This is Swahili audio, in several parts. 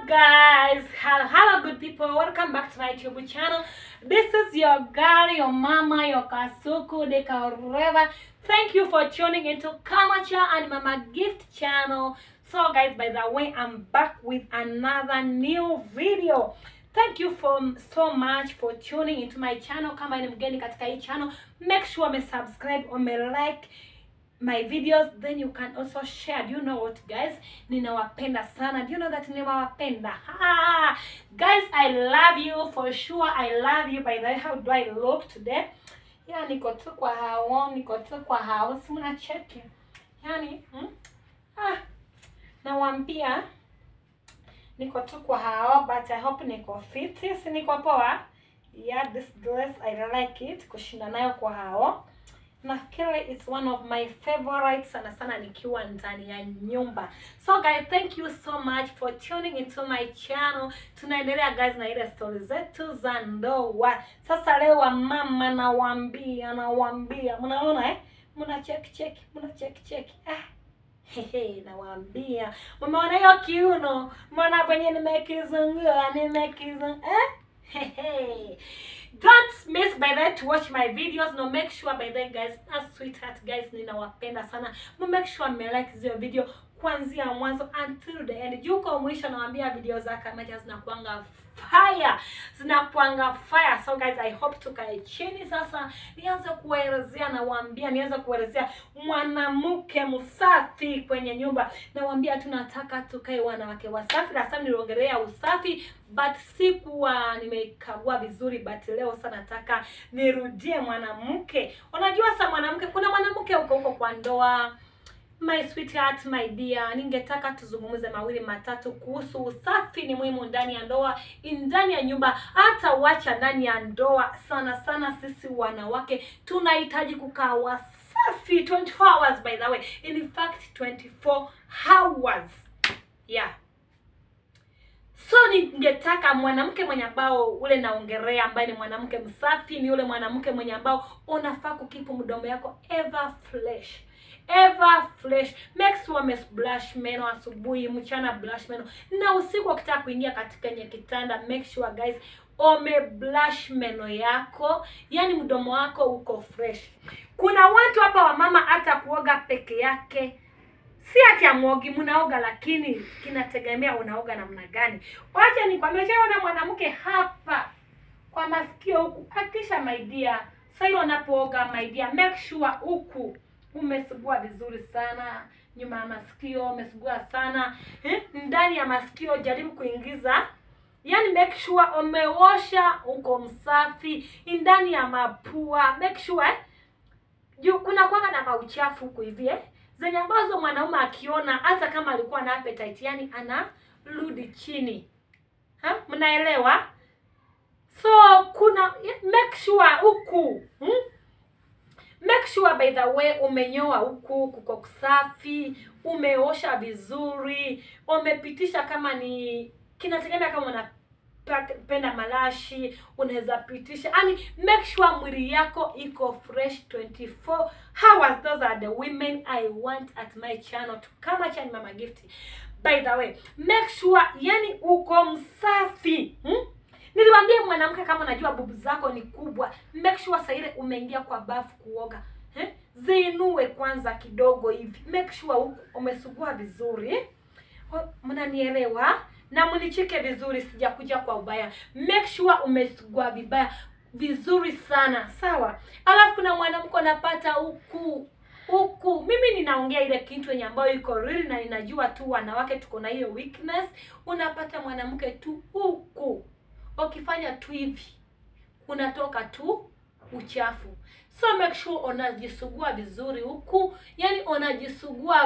guys hello, hello good people welcome back to my youtube channel this is your girl your mama your kasuku de Kaureva. thank you for tuning into kamacha and mama gift channel so guys by the way i'm back with another new video thank you for so much for tuning into my channel kama ni mgeni katika hii channel make sure umesubscribe umelike my videos then you can also share do you know what guys ninawapenda sana do you know that ninawapenda ha! guys i love you for sure i love you by the way how do i look today yeah niko tu kwa hao niko tu kwa hao si mnacheki yani hmm? ah, nawambia niko tu kwa hao but i hope niko fit si niko poa yeah this dress i like it kushinda nayo kwa hao nafikiri it's one of my favorite sana sana nikiwa ndani ya nyumba so guys thank you so much for tuning into my channel tunaendelea guys na ile stori zetu za ndoa sasa leo wamama nawaambia nawaambia mnaona eh mna check check mna check check ah Hehe, nawaambia umeona hiyo kiuno mbona kwenye nimekizungua nimekizungua eh? Hehe. Don't miss by that to watch my videos. No, make sure by that guys, as sweetheart guys, ninawapenda sana. No, make sure me like zio video kuanzia mwanzo until the end. Juu kwa mwisho nawaambia video za Kamacha zinakuanga fire, zinakuanga fire. So guys, I hope tukae chini sasa, nianze kuwaelezea, nawaambia nianze kuelezea mwanamke msafi kwenye nyumba. Nawaambia tunataka tukae wanawake wasafi. Last time niliongelea usafi but sikuwa nimekagua vizuri, but leo sasa nataka nirudie mwanamke. Unajua sa mwanamke, kuna mwanamke huko huko kwa ndoa My sweetheart, my dear, ningetaka tuzungumze mawili matatu kuhusu usafi. Ni muhimu ndani ya ndoa, ndani ya nyumba, hata wacha ndani ya ndoa. Sana sana sisi wanawake tunahitaji kukaa wasafi 24 hours, by the way, in fact 24 hours yeah. So ningetaka mwanamke mwenye ambao ule naongelea, ambaye ni mwanamke msafi, ni ule mwanamke mwenye ambao unafaa kukipu mdomo yako ever fresh ever fresh. Make sure umebrush meno asubuhi, mchana brush meno, na usiku ukitaka kuingia katika kwenye kitanda, make sure guys umebrush meno yako, yani mdomo wako uko fresh. Kuna watu hapa wamama hata kuoga peke yake si ati amwogi, mnaoga, lakini kinategemea unaoga namna gani. Wacha nikwambie, shaona mwanamke hapa kwa masikio huku, akisha my dear, sasa unapooga my dear, make sure huku umesugua vizuri sana nyuma ya masikio umesugua sana eh? ndani ya masikio jaribu kuingiza yani make sure umeosha uko msafi ndani ya mapua make sure eh? juu kuna kwanga na mauchafu huku hivi eh? zenye ambazo mwanaume akiona hata kama alikuwa na appetite yani anarudi chini ha? mnaelewa so kuna make sure huku hmm? make sure by the way umenyoa huku kuko kusafi umeosha vizuri umepitisha kama ni kinategemea kama unapenda malashi unaweza pitisha yani make sure mwili yako iko fresh 24 hours those are the women i want at my channel to kama chani mama gift by the way make sure yani uko msafi hmm? Niliwaambia mwanamke, kama unajua bubu zako ni kubwa, make sure saa ile umeingia kwa bafu kuoga eh? Ziinue kwanza kidogo hivi, make sure umesugua vizuri eh? Mnanielewa? na mnichike vizuri, sijakuja kwa ubaya. Make sure umesugua vibaya vizuri sana, sawa? Alafu kuna mwanamke anapata huku huku mimi ninaongea ile kitu yenye ambayo iko real na ninajua tu wanawake tuko na hiyo weakness. Unapata mwanamke tu huku ukifanya tu hivi unatoka tu uchafu, so make sure unajisugua vizuri huku, yani unajisugua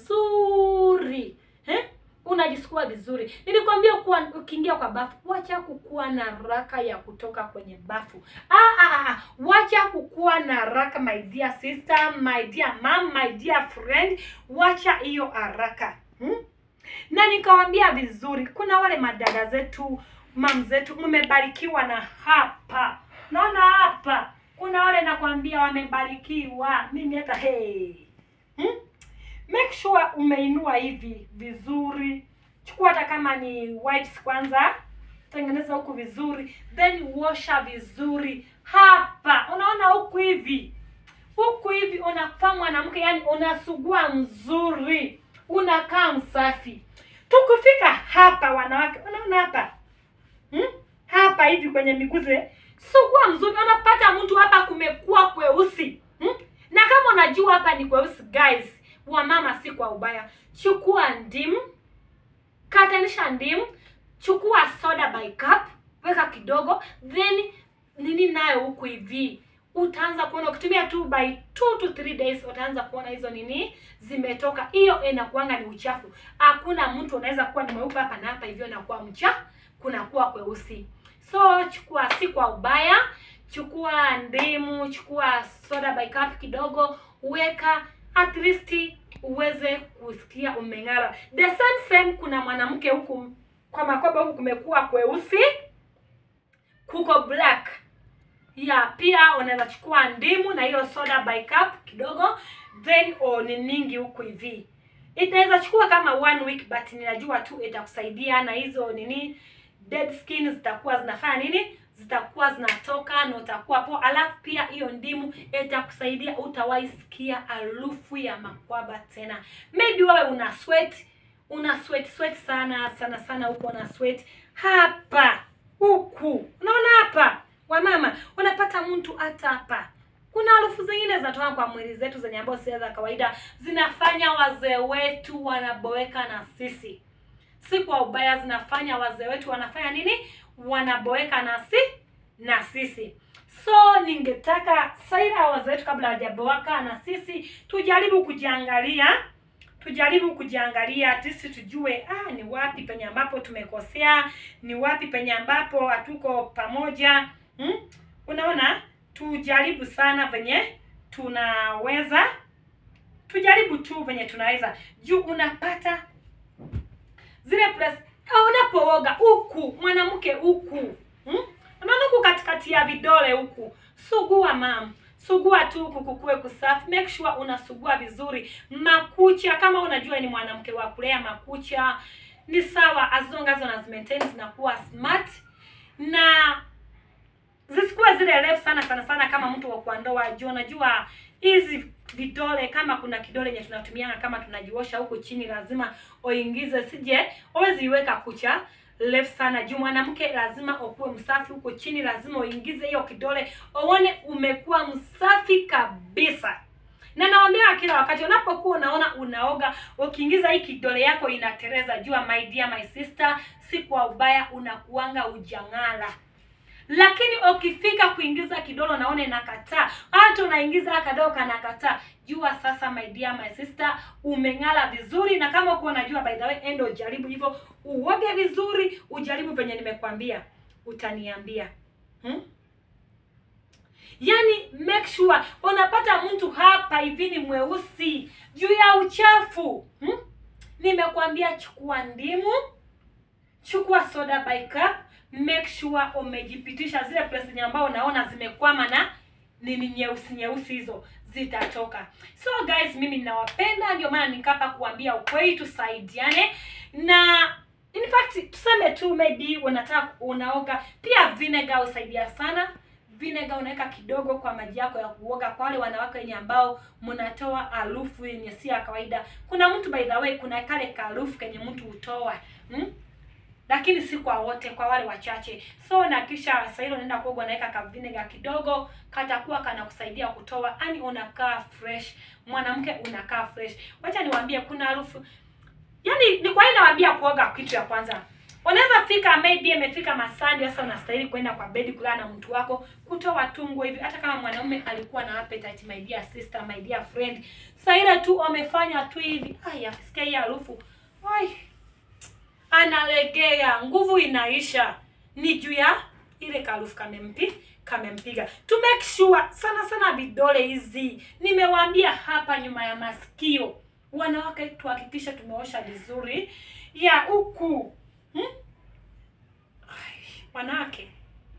vizuri eh? Unajisugua vizuri. Nilikwambia kuwa ukiingia kwa bafu, wacha kukuwa na raka ya kutoka kwenye bafu. Ah, ah, ah. Wacha kukuwa na raka my dear sister, my dear mom, my dear friend, wacha hiyo haraka hmm? Na nikawambia vizuri, kuna wale madada zetu mam zetu mmebarikiwa na hapa, naona hapa kuna wale nakwambia wamebarikiwa. Mimi hata hey. hmm? Make sure umeinua hivi vizuri chukua hata kama ni wipes kwanza tengeneza huku vizuri then washa vizuri hapa unaona huku hivi huku hivi unakaa mwanamke yani unasugua mzuri unakaa msafi tukufika hapa wanawake unaona hapa hmm? hapa hivi kwenye miguze sugua mzuri unapata mtu hapa kumekuwa kweusi hmm? na kama unajua hapa ni kweusi guys wamama si kwa ubaya chukua ndimu katanisha ndimu chukua soda by cup weka kidogo then nini nayo huku hivi utaanza kuona ukitumia tu by two to three days utaanza kuona hizo nini zimetoka hiyo inakuanga ni uchafu hakuna mtu unaweza kuwa ni mweupe hapa na hapa hivyo inakuwa mcha kunakuwa kweusi so chukua si kwa ubaya chukua ndimu chukua soda by cup kidogo weka at least uweze kusikia umeng'ara the same same kuna mwanamke huku kwa makoba huku kumekuwa kweusi kuko black ya pia unaweza chukua ndimu na hiyo soda by cup kidogo then oniningi huku hivi itaweza chukua kama one week but ninajua tu itakusaidia na hizo nini dead skin zitakuwa zinafanya nini zitakuwa zinatoka na utakuwa poa alafu pia hiyo ndimu itakusaidia utawahi sikia harufu ya makwaba tena maybe wewe una sweat una sweat sweat sana sana sana huko una sweat hapa huku unaona hapa wamama unapata mtu hata hapa kuna harufu zingine zinatoka kwa mwili zetu zenye ambazo si za kawaida zinafanya wazee wetu wanaboeka na sisi si kwa ubaya zinafanya wazee wetu wanafanya nini wanaboeka na si na sisi so ningetaka saira wazee wetu kabla hawajaboeka na sisi tujaribu kujiangalia tujaribu kujiangalia sisi tujue ah, ni wapi penye ambapo tumekosea ni wapi penye ambapo hatuko pamoja hmm? unaona tujaribu sana venye tunaweza tujaribu tu venye tunaweza juu unapata zile press ah, unapooga huku mwanamke huku hmm? unaona huku katikati ya vidole huku sugua mam sugua tu huku kukue kusafi make sure unasugua vizuri makucha kama unajua ni mwanamke wa kulea makucha ni sawa as long as unazimaintain zinakuwa smart na zisikuwe zile refu sana sana sana kama mtu wa kuandoa juu unajua hizi vidole kama kuna kidole yenye tunatumianga kama tunajiosha huku chini lazima uingize sije uwezi iweka kucha refu sana juu mwanamke lazima ukuwe msafi huko chini lazima uingize hiyo kidole uone umekuwa msafi kabisa na nawambia kila wakati unapokuwa unaona unaoga ukiingiza hii kidole yako inatereza jua my dear my sister si kwa ubaya unakuanga ujang'ala lakini ukifika kuingiza kidole unaona inakataa hata unaingiza kadogo kanakataa jua sasa my dear my sister umeng'ala vizuri na kama uko unajua by the way endo ujaribu hivyo uoge vizuri ujaribu venye nimekwambia utaniambia hmm? yaani make sure unapata mtu hapa hivi ni mweusi juu ya uchafu hmm? nimekwambia chukua ndimu chukua soda by cup make sure umejipitisha zile place zenye ambao unaona zimekwama na nini nyeusi nyeusi hizo zitatoka so guys mimi ninawapenda ndio maana nikapa kuambia ukweli tusaidiane na in fact tuseme tu maybe unataka unaoga pia vinegar husaidia sana vinegar unaweka kidogo kwa maji yako ya kuoga kwa wale wanawake wenye ambao mnatoa harufu yenye si ya kawaida kuna mtu by the way kuna kale kaharufu kenye mtu hutoa hmm? lakini si kwa wote kwa wale wachache so na kisha sasa hilo unaenda kuoga unaweka ka vinegar kidogo katakuwa kanakusaidia kutoa yani unakaa fresh mwanamke unakaa fresh wacha niwaambie kuna harufu yani ni kwa nini nawaambia kuoga kitu ya kwanza unaweza fika maybe imefika masandi sasa unastahili kwenda kwa bedi kulala na mtu wako kutoa tungo hivi hata kama mwanaume alikuwa na appetite my dear sister my dear friend sasa ile tu amefanya tu hivi ai akisikia hii harufu ai analegea nguvu inaisha ni juu ya ile karufu kamempi kamempiga to make sure sana sana vidole hizi nimewaambia hapa nyuma ya masikio wanawake tuhakikisha tumeosha vizuri ya huku hmm? Ai, wanawake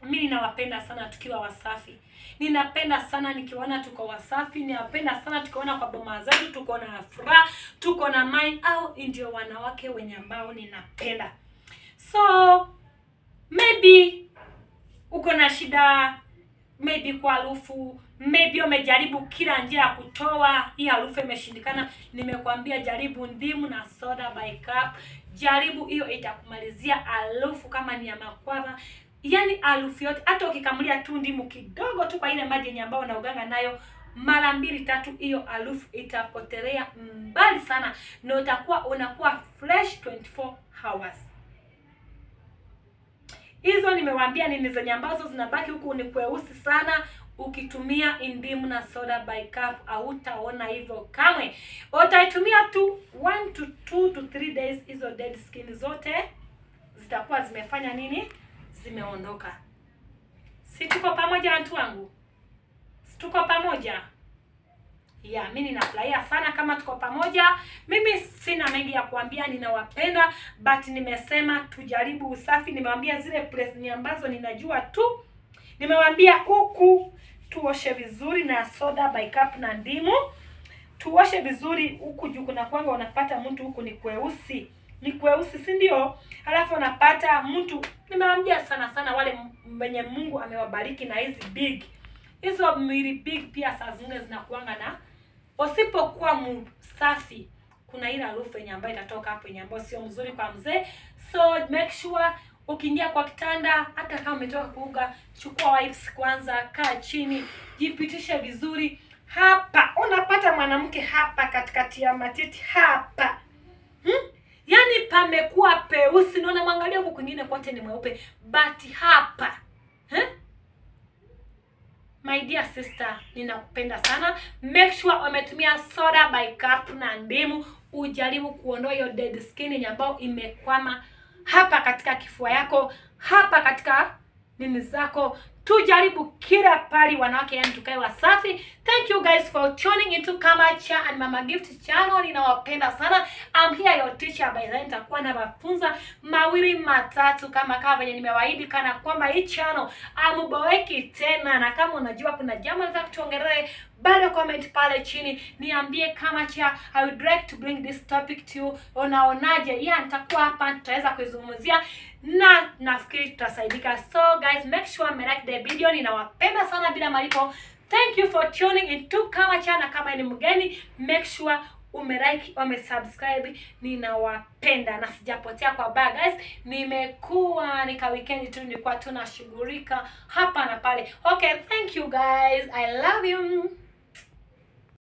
mi ninawapenda sana tukiwa wasafi ninapenda sana nikiona tuko wasafi ninapenda sana tukiona kwa boma zetu tuko na furaha tuko na mai au ndio wanawake wenye ambao ninapenda so maybe uko na shida maybe kwa harufu maybe umejaribu kila njia ya kutoa hii harufu imeshindikana nimekwambia jaribu ndimu na soda by cup jaribu hiyo itakumalizia harufu kama ni ya makwara yani harufu yote hata ukikamulia tu ndimu kidogo tu kwa ile maji yenye ambayo unauganga nayo mara mbili tatu hiyo harufu itapotelea mbali sana na utakuwa unakuwa fresh 24 hours hizo nimewaambia nini zenye ambazo zinabaki huku ni kweusi sana ukitumia indimu na soda by cup hautaona hivyo kamwe utaitumia tu 1 to 2 to 3 days hizo dead skin zote zitakuwa zimefanya nini zimeondoka si tuko pamoja watu wangu si tuko pamoja ya mi ninafurahia sana kama tuko pamoja mimi sina mengi ya kuambia ninawapenda but nimesema tujaribu usafi nimewambia zile place ambazo ninajua tu nimewambia huku tuoshe vizuri na soda by cup na ndimu tuoshe vizuri huku juu kuna kwanga unapata mtu huku ni kweusi ni kweusi si ndio alafu unapata mtu nimewambia sana sana wale wenye mungu amewabariki na hizi big hizo mwili big pia saa zingine zinakuanga na usipokuwa msafi kuna ile harufu yenye ambayo itatoka hapo yenye ambayo sio mzuri kwa mzee so make sure ukiingia kwa kitanda hata kama umetoka kuuga chukua wipes kwanza kaa chini jipitishe vizuri hapa unapata mwanamke hapa katikati ya matiti hapa hmm? yaani pamekuwa peusi naona mwangalia huku kwingine kote ni mweupe but hapa hmm? my dear sister ninakupenda sana make sure umetumia soda by cup na ndimu ujaribu kuondoa hiyo dead skin yenye ambayo imekwama hapa katika kifua yako hapa katika nini zako tujaribu kila pali wanawake yani tukae wasafi thank you guys for tuning into kamacha and mama gift channel ninawapenda sana I'm here your teacher by then nitakuwa nawafunza mawili matatu kama kama venye nimewaahidi kana kwamba hii channel amuboeki tena na kama unajua kuna jambo nataka tuongelee bado comment pale chini niambie kama cha I would like to bring this topic to you unaonaje yeah nitakuwa hapa tutaweza kuizungumzia na nafikiri tutasaidika so guys make sure me like the video ninawapenda sana bila malipo thank you for tuning into kama cha na kama ni mgeni make sure umelike umesubscribe ninawapenda na sijapotea kwa baa guys nimekuwa nika weekend tu nilikuwa tunashughulika hapa na pale okay thank you guys i love you